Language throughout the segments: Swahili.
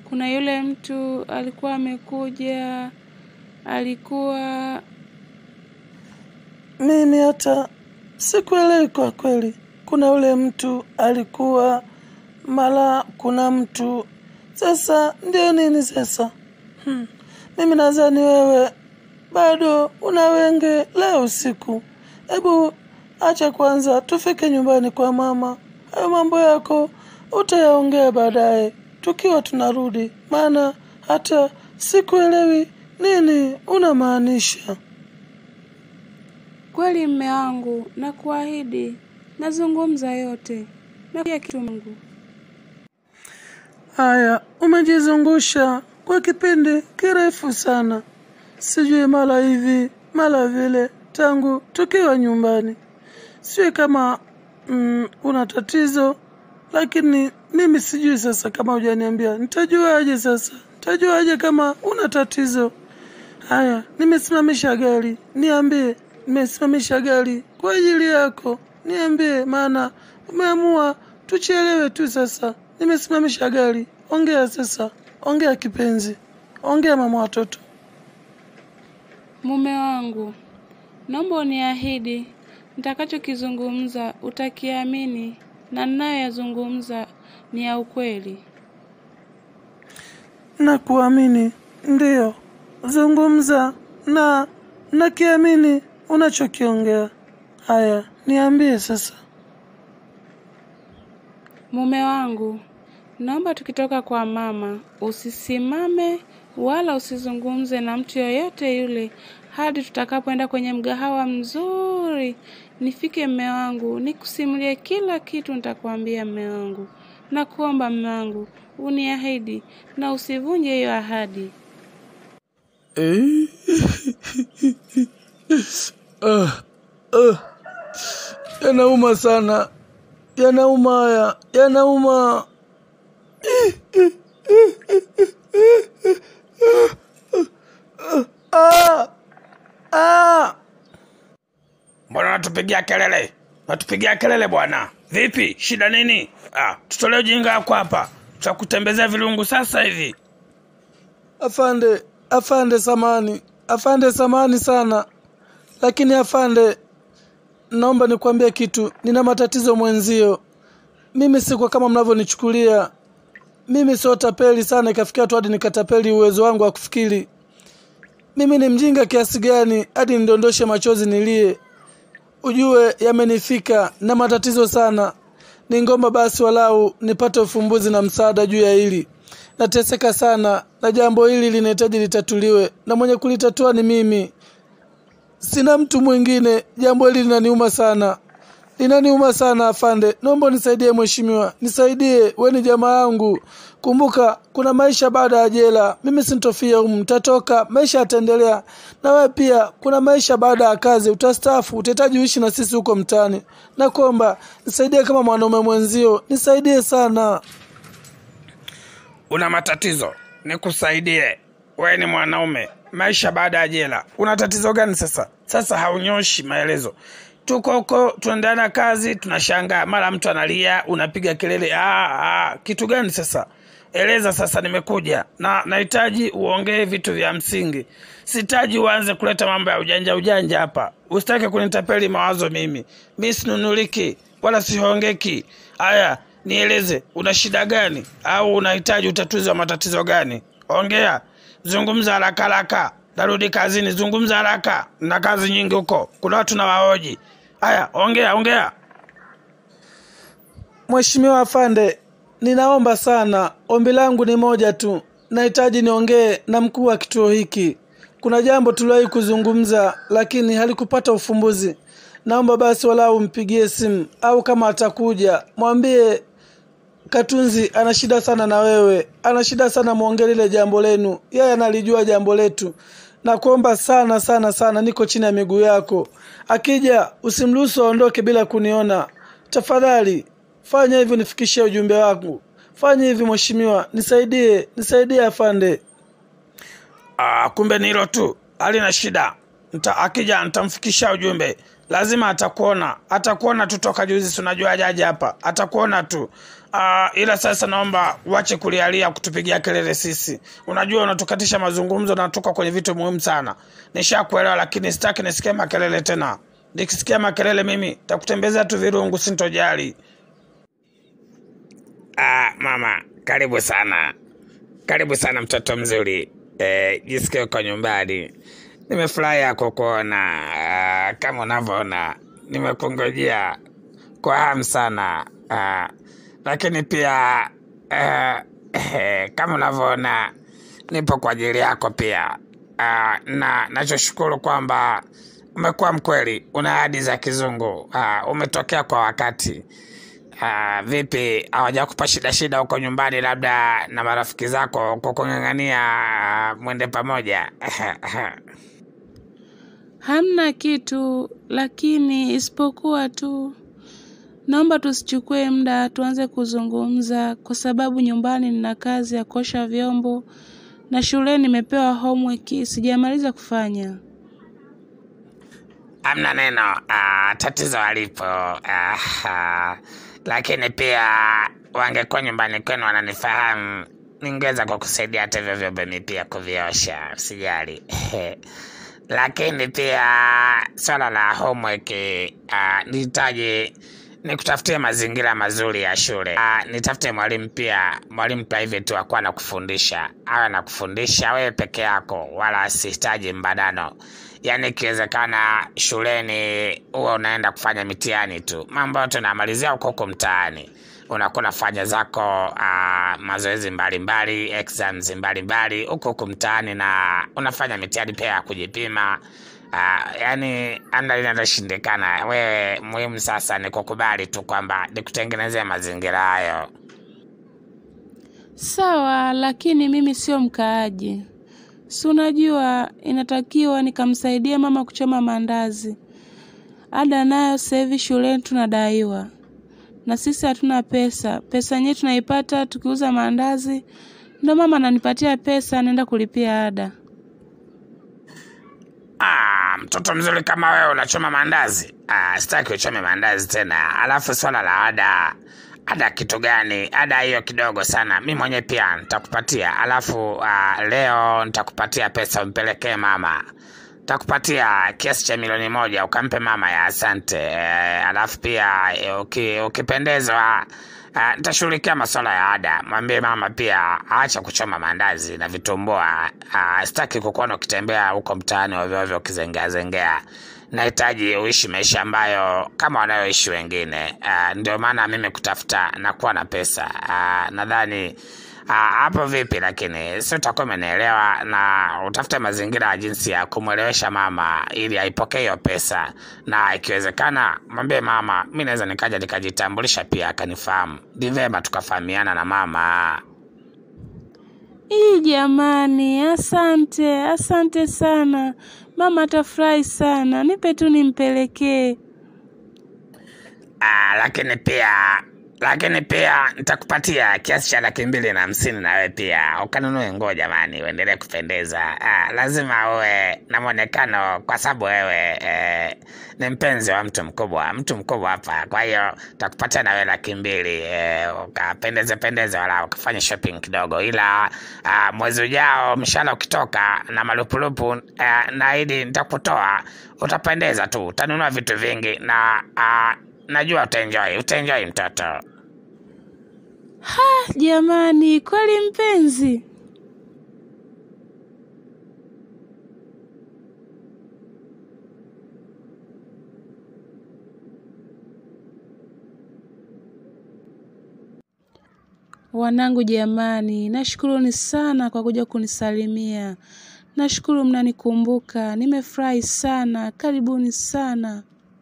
kuna yule mtu alikuwa amekuja, alikuwa Mimi hata sikuelewi kwa kweli. Kuna yule mtu alikuwa mara, kuna mtu sasa, ndio nini sasa? Hmm. Mimi nadhani wewe bado una wenge leo usiku. Hebu acha kwanza tufike nyumbani kwa mama, hayo mambo yako utayaongea baadaye tukiwa tunarudi, maana hata sikuelewi nini unamaanisha. kweli mme wangu, na kuahidi nazungumza yote na kila kitu Mungu. Haya, umejizungusha kwa kipindi kirefu sana, sijui mara hivi mara vile, tangu tukiwa nyumbani. Sijui kama mm, una tatizo, lakini mimi sijui sasa. Kama hujaniambia nitajuaje sasa? Nitajuaje kama una tatizo? Haya, nimesimamisha gari, niambie. Nimesimamisha gari kwa ajili yako, niambie, maana umeamua tuchelewe tu. Sasa nimesimamisha gari, ongea sasa, ongea kipenzi, ongea mama watoto. Mume wangu, naomba uniahidi nitakachokizungumza utakiamini na ninayoyazungumza ni ya ukweli. na kuamini ndiyo, zungumza na nakiamini unachokiongea. Haya, niambie sasa. Mume wangu, naomba tukitoka kwa mama usisimame wala usizungumze na mtu yoyote yule hadi tutakapoenda kwenye mgahawa mzuri. Nifike mme wangu, nikusimulie kila kitu nitakwambia mme wangu. Nakuomba mme wangu, uniahidi na usivunje hiyo ahadi. Eh? Ah, ah. Yanauma sana, yanauma haya, yanauma. Ah, ah. Mbona natupigia kelele? Natupigia kelele bwana. Vipi? Shida nini? Ah, tutolee ujinga wako hapa. Tutakutembezea vilungu sasa hivi. Afande, afande, samani, afande, samani sana, lakini afande, naomba nikwambie kitu. Nina matatizo mwenzio. Mimi siko kama mnavyonichukulia. Mimi sio tapeli sana, ikafikia tu hadi nikatapeli uwezo wangu wa kufikiri. Mimi ni mjinga kiasi gani hadi nidondoshe machozi nilie? Ujue yamenifika na matatizo sana. Ningomba basi walau nipate ufumbuzi na msaada juu ya hili. Nateseka sana na jambo hili linahitaji litatuliwe, na mwenye kulitatua ni mimi, sina mtu mwingine. Jambo hili linaniuma sana, linaniuma sana. Afande, naomba unisaidie mheshimiwa, nisaidie. We ni jamaa yangu, kumbuka kuna maisha baada ya jela. Mimi sintofia humu, nitatoka, maisha yataendelea. Na wewe pia kuna maisha baada ya kazi, utastaafu, utahitaji uishi na sisi huko mtaani. Nakuomba nisaidie kama mwanaume mwenzio, nisaidie sana. Una matatizo, nikusaidie. Wewe ni mwanaume, maisha baada ya jela. Una tatizo gani sasa? Sasa haunyoshi maelezo. Tuko huko tunaendelea na kazi, tunashangaa mara mtu analia, unapiga kelele. Ah, ah, kitu gani sasa? Eleza sasa, nimekuja na nahitaji uongee vitu vya msingi. Sitaji uanze kuleta mambo ya ujanja ujanja hapa. Usitake kunitapeli mawazo mimi. Mi sinunuliki wala sihongeki. Haya, nieleze, una shida gani au unahitaji utatuzi wa matatizo gani? Ongea, zungumza haraka haraka. Narudi kazini, zungumza haraka, na kazi nyingi huko, kuna watu na wahoji. Haya, ongea ongea. Mheshimiwa afande, ninaomba sana, ombi langu ni moja tu. Nahitaji niongee na mkuu wa kituo hiki. Kuna jambo tuliwahi kuzungumza, lakini halikupata ufumbuzi. Naomba basi walau mpigie simu, au kama atakuja mwambie Katunzi ana shida sana na wewe, ana shida sana, muongee lile jambo lenu. Yeye analijua jambo letu. Nakuomba sana sana sana, niko chini ya miguu yako. Akija usimruhusu aondoke bila kuniona. Tafadhali fanya hivyo, nifikishie ujumbe wangu. Fanya hivi mheshimiwa, nisaidie, nisaidie afande. Ah, kumbe ni hilo tu, halina shida. Nta, akija nitamfikisha ujumbe, lazima atakuona, atakuona tu toka juzi, si unajua jaji hapa, atakuona tu. Uh, ila sasa naomba uache kulialia kutupigia kelele sisi. Unajua unatukatisha mazungumzo na tuko kwenye vitu muhimu sana. Nishakuelewa, lakini sitaki nisikie makelele tena. Nikisikia makelele mimi takutembezea tu virungu, sintojali. Ah, mama, karibu sana, karibu sana mtoto mzuri. Eh, jisikie uko nyumbani. Nimefurahi kukuona. Ah, kama unavyoona nimekungojea kwa hamu sana. Ah, lakini pia eh, eh, kama unavyoona nipo kwa ajili yako pia. Ah, na nachoshukuru kwamba umekuwa mkweli, una ahadi za kizungu. Ah, umetokea kwa wakati. Ah, vipi hawajakupa shida shida huko nyumbani, labda na marafiki zako kukung'ang'ania ah, mwende pamoja? Hamna kitu, lakini isipokuwa tu naomba tusichukue muda tuanze kuzungumza, kwa sababu nyumbani nina kazi ya kuosha vyombo na shuleni nimepewa homework sijamaliza kufanya. Hamna neno. Ah, tatizo alipo. Ah, ah, lakini pia wangekuwa nyumbani kwenu wananifahamu, ningeweza kukusaidia hata hivyo vyombo mi pia kuviosha, usijali. lakini pia swala la homework ah, nihitaji nikutafutie mazingira mazuri ya shule. Ah, nitafute mwalimu pia, mwalimu private wakuwa na kufundisha, awe na kufundisha wewe peke yako, wala asihitaji mbadano. Yaani ikiwezekana shuleni huwa unaenda kufanya mitihani tu, mambo yote unamalizia huko huko mtaani, unakuwa unafanya zako ah, mazoezi mbalimbali, exams mbalimbali huko huko mtaani, na unafanya mitihani pia ya kujipima. Uh, yani amna linaloshindikana. Wewe muhimu sasa ni kukubali tu kwamba nikutengenezea mazingira hayo. Sawa, lakini mimi sio mkaaji. Si unajua inatakiwa nikamsaidia mama kuchoma maandazi. Ada nayo sasa hivi shuleni tunadaiwa, na sisi hatuna pesa. Pesa yenyewe tunaipata tukiuza maandazi, ndo mama ananipatia pesa naenda kulipia ada. Ah, mtoto mzuri kama wewe unachoma maandazi? Ah, sitaki uchome maandazi tena. Alafu swala la ada, ada kitu gani? Ada hiyo kidogo sana, mi mwenyewe pia nitakupatia. Alafu ah, leo nitakupatia pesa umpelekee mama, nitakupatia kiasi cha milioni moja ukampe mama ya asante. Eh, alafu pia eh, uki, ukipendezwa Uh, nitashughulikia masuala ya ada. Mwambie mama pia aacha kuchoma maandazi na vitumbua. Uh, sitaki kukuona ukitembea huko mtaani ovyo ovyo ukizengea zengea. Nahitaji uishi maisha ambayo kama wanayoishi wengine. Uh, ndio maana mimi kutafuta na kuwa na pesa. Uh, nadhani uh, hapo vipi, lakini si utakuwa umenielewa, na utafute mazingira ya jinsi ya kumwelewesha mama ili aipokee hiyo pesa, na ikiwezekana mwambie mama, mi naweza nikaja nikajitambulisha pia akanifahamu, ni vema tukafahamiana na mama. Ii jamani, asante, asante sana. Mama atafurahi sana. Nipe tu nimpelekee. Ah, lakini pia lakini pia nitakupatia kiasi cha laki mbili na hamsini na wewe pia ukanunue nguo jamani, uendelee kupendeza. Ah, lazima uwe na mwonekano kwa sababu wewe eh, ni mpenzi wa mtu mkubwa, mtu mkubwa hapa. Kwa hiyo nitakupatia na wewe laki mbili eh, ukapendeze pendeze, wala ukafanya shopping kidogo, ila ah, mwezi ujao mshahara ukitoka na malupulupu eh, naahidi nitakutoa, utapendeza tu, utanunua vitu vingi na ah, najua utaenjoy, utaenjoy mtoto. Ha, jamani, kweli mpenzi. Wanangu jamani, nashukuruni sana kwa kuja kunisalimia. Nashukuru mnanikumbuka. Nimefurahi sana. Karibuni sana.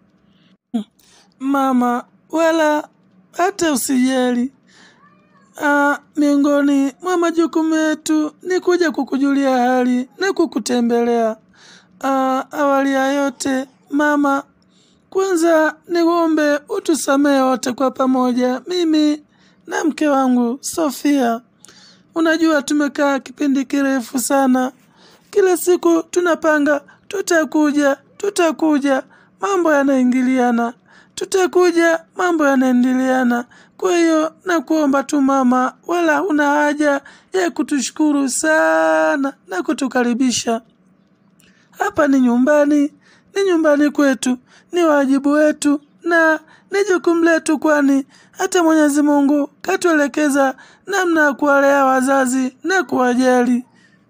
Mama, wala hata usijali. Ah, miongoni mwa majukumu yetu ni kuja kukujulia hali na kukutembelea. Ah, awali ya yote mama, kwanza niombe utusamehe wote kwa pamoja, mimi na mke wangu Sofia. Unajua tumekaa kipindi kirefu sana, kila siku tunapanga tutakuja, tutakuja, mambo yanaingiliana, tutakuja, mambo yanaingiliana. Kwa hiyo nakuomba tu mama, wala huna haja ya kutushukuru sana na kutukaribisha. Hapa ni nyumbani, ni nyumbani kwetu, ni wajibu wetu na ni jukumu letu, kwani hata Mwenyezi Mungu katuelekeza namna ya kuwalea wazazi na kuwajali.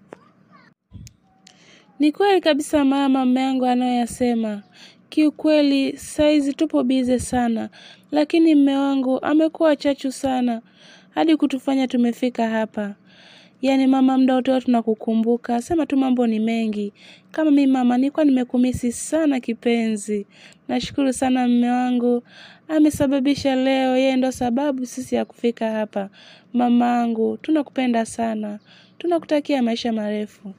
Ni kweli kabisa mama, mme wangu anayoyasema. Kiukweli saizi tupo bize sana, lakini mme wangu amekuwa chachu sana hadi kutufanya tumefika hapa. Yaani mama, muda wote huwa tunakukumbuka, sema tu mambo ni mengi. Kama mimi mama, nilikuwa nimekumisi sana kipenzi. Nashukuru sana mme wangu, amesababisha leo, yeye ndo sababu sisi ya kufika hapa. Mamangu, tunakupenda sana, tunakutakia maisha marefu.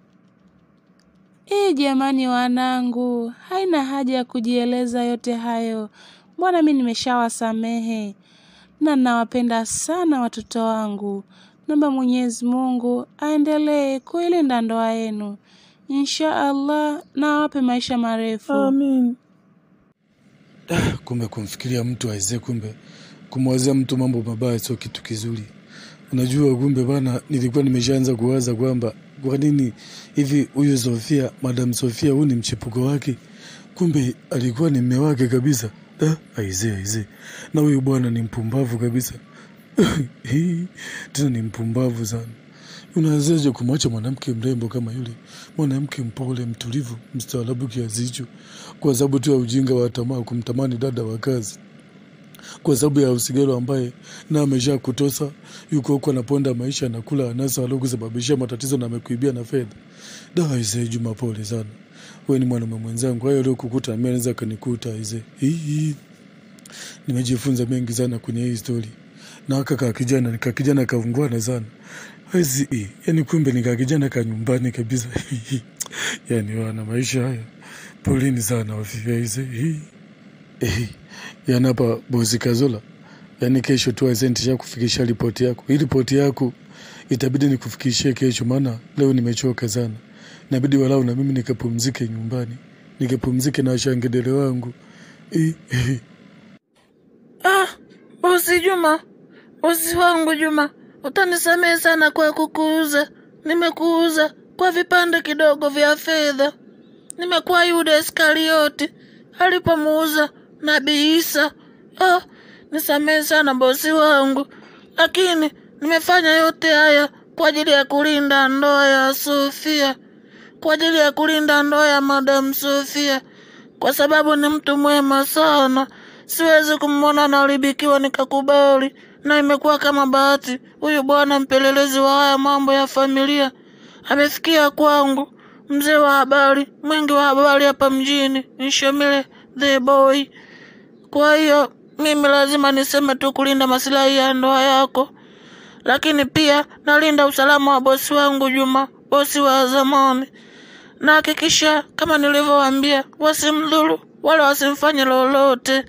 Ee jamani, wanangu, haina haja ya kujieleza yote hayo. Mbona mi nimeshawasamehe na nawapenda sana watoto wangu. Naomba Mwenyezi Mungu aendelee kuilinda ndoa yenu, insha Allah, na awape maisha marefu. Amin. Ah, kumbe kumfikiria mtu aizee, kumbe kumwazia mtu mambo mabaya sio kitu kizuri. Unajua, kumbe bana, nilikuwa nimeshaanza kuwaza kwamba kwa nini hivi huyu Sofia, Madam Sofia, huu ni mchepuko wake, kumbe alikuwa ni mme wake kabisa. Ah, aizee, aizee, na huyu bwana ni mpumbavu kabisa. Tena ni mpumbavu sana. Unawezaje kumwacha mwanamke mrembo kama yule, mwanamke mpole, mtulivu, mstaarabu kiasi hicho, kwa sababu tu ya ujinga wa tamaa kumtamani dada wa kazi, kwa sababu ya usigelo ambaye na amesha kutosa, yuko huko anaponda maisha, anakula anasa alokusababishia matatizo na amekuibia na fedha. Da aisee, Juma, pole sana, wewe ni mwanaume mwenzangu, hayo leo kukuta mimi anaweza kanikuta aisee. Hii nimejifunza mengi sana kwenye hii story na kaka kijana nika kijana kaungwana sana Wezi, yani kumbe nika kijana ka nyumbani kabisa yani wana maisha haya polini sana wafia hizi eh, yani hapa bosi Kazola yani kesho tu azentisha kufikisha ripoti yako hii ripoti yako itabidi nikufikishie kesho maana leo nimechoka sana inabidi walau na mimi nikapumzike nyumbani nikapumzike na washangedele wangu eh, eh. Ah, bosi Juma, bosi wangu Juma, utanisamehe sana kwa kukuuza. Nimekuuza kwa vipande kidogo vya fedha. Nimekuwa Yuda Iskarioti alipomuuza Nabii Isa. Oh, nisamehe sana bosi wangu, lakini nimefanya yote haya kwa ajili ya kulinda ndoa ya Sofia, kwa ajili ya kulinda ndoa ya Madam Sofia, kwa sababu ni mtu mwema sana. Siwezi kumwona anaharibikiwa nikakubali, na imekuwa kama bahati. Huyu bwana mpelelezi wa haya mambo ya familia amefikia kwangu, mzee wa habari, mwingi wa habari hapa mjini, Nshomile the boy. Kwa hiyo mimi lazima niseme tu kulinda masilahi ya ndoa yako, lakini pia nalinda usalama wa bosi wangu Juma, bosi wa zamani. Nahakikisha kama nilivyowaambia, wasimdhuru wala wasimfanye lolote.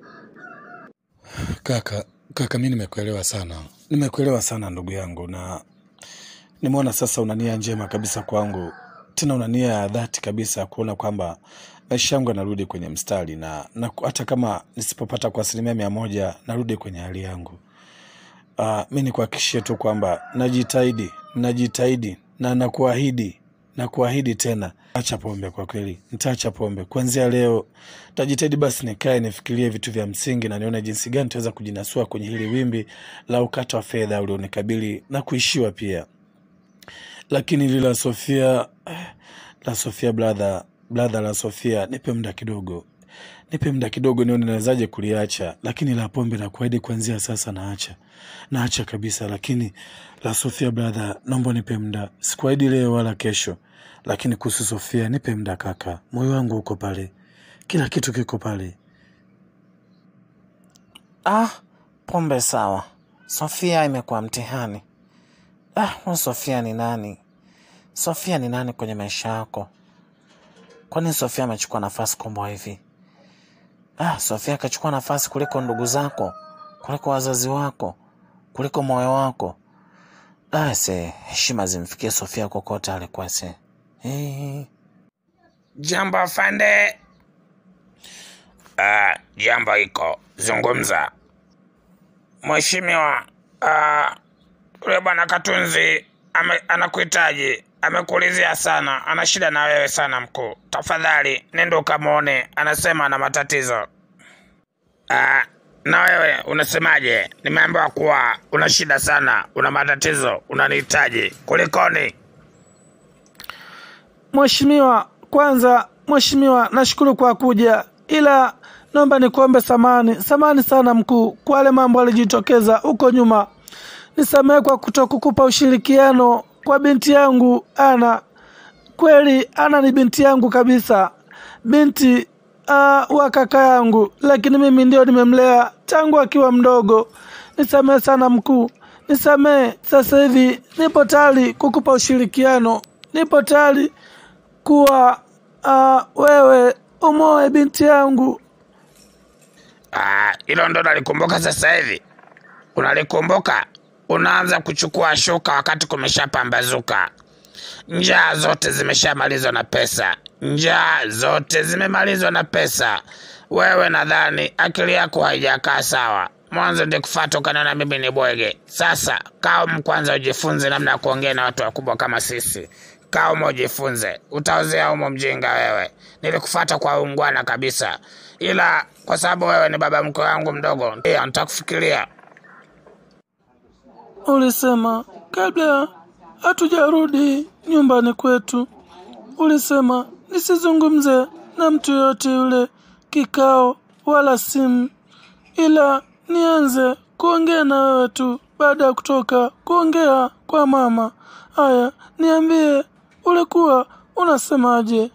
Kaka, kaka, mi nimekuelewa sana, nimekuelewa sana ndugu yangu, na nimeona sasa una nia njema kabisa kwangu, tena una nia ya dhati kabisa ya kuona kwamba maisha yangu yanarudi kwenye mstari, na, na hata kama nisipopata kwa asilimia mia moja narudi kwenye hali yangu. Uh, mi nikuhakikishie tu kwamba najitahidi, najitahidi na nakuahidi na kuahidi tena, acha pombe. Kwa kweli nitaacha pombe kuanzia leo. Tajitahidi basi nikae nifikirie vitu vya msingi na nione jinsi gani tutaweza kujinasua kwenye hili wimbi la ukata wa fedha ulionikabili na kuishiwa pia. Lakini hili la Sofia, eh, la Sofia brother, brother la Sofia, nipe muda kidogo, nipe muda kidogo nione nawezaje kuliacha. Lakini la pombe na kuahidi kuanzia sasa naacha, naacha kabisa. Lakini la Sofia brother, naomba nipe muda, sikuahidi leo wala kesho, lakini kuhusu Sofia nipe muda kaka, moyo wangu uko pale, kila kitu kiko pale. Ah, pombe sawa. Sofia imekuwa mtihani. Ah, huyu Sofia ni nani? Sofia ni nani kwenye maisha yako? Kwani Sofia amechukua nafasi kubwa hivi? Ah, Sofia akachukua nafasi kuliko ndugu zako, kuliko wazazi wako, kuliko moyo wako. Ah, se heshima zimfikie Sofia kokote alikuwa se. Hey. Jambo afande. Ah, jambo iko zungumza. Mheshimiwa, ah, yule bwana Katunzi ame, anakuhitaji, amekuulizia sana, ana shida na wewe sana mkuu. Tafadhali nenda ukamwone, anasema ana matatizo. Ah, na wewe unasemaje? Nimeambiwa kuwa una shida sana, una matatizo, unanihitaji. Kulikoni? Mheshimiwa, kwanza mheshimiwa, nashukuru kwa kuja, ila naomba nikuombe samani, samani sana mkuu kwa yale mambo alijitokeza huko nyuma. Nisamehe kwa kutokukupa ushirikiano kwa binti yangu Ana. Kweli Ana ni binti yangu kabisa, binti uh, wa kaka yangu, lakini mimi ndio nimemlea tangu akiwa mdogo. Nisamehe sana mkuu, nisamehe. Sasa hivi nipo tayari kukupa ushirikiano, nipo tayari kuwa uh, wewe umoe binti yangu. Ah, hilo ndo nalikumbuka sasa hivi. Unalikumbuka? Unaanza kuchukua shuka wakati kumeshapambazuka. Njaa zote zimeshamalizwa na pesa, njaa zote zimemalizwa na pesa. Wewe nadhani akili yako haijakaa sawa. Mwanzo ndikufata ukaniona mimi ni bwege. Sasa kaa kwanza ujifunze namna ya kuongea na watu wakubwa kama sisi. Kaa umo ujifunze, utaozea umo mjinga wewe. Nilikufata kwa ungwana kabisa, ila kwa sababu wewe ni baba mkwe wangu mdogo, ndio nitakufikiria. Ulisema kabla hatujarudi nyumbani kwetu, ulisema nisizungumze na mtu yoyote yule kikao wala simu, ila nianze kuongea na wewe tu baada ya kutoka kuongea kwa mama. Haya, niambie, ulikuwa unasemaje?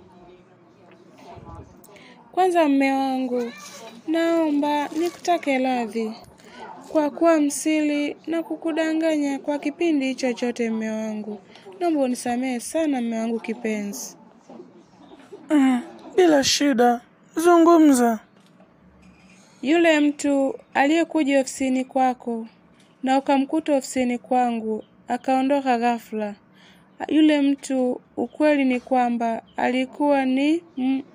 Kwanza mme wangu, naomba nikutake radhi kwa kuwa msili na kukudanganya kwa kipindi hicho chote. Mme wangu, naomba unisamehe sana mme wangu kipenzi. Bila shida, zungumza. Yule mtu aliyekuja ofisini kwako na ukamkuta ofisini kwangu akaondoka ghafla, yule mtu ukweli ni kwamba alikuwa ni m-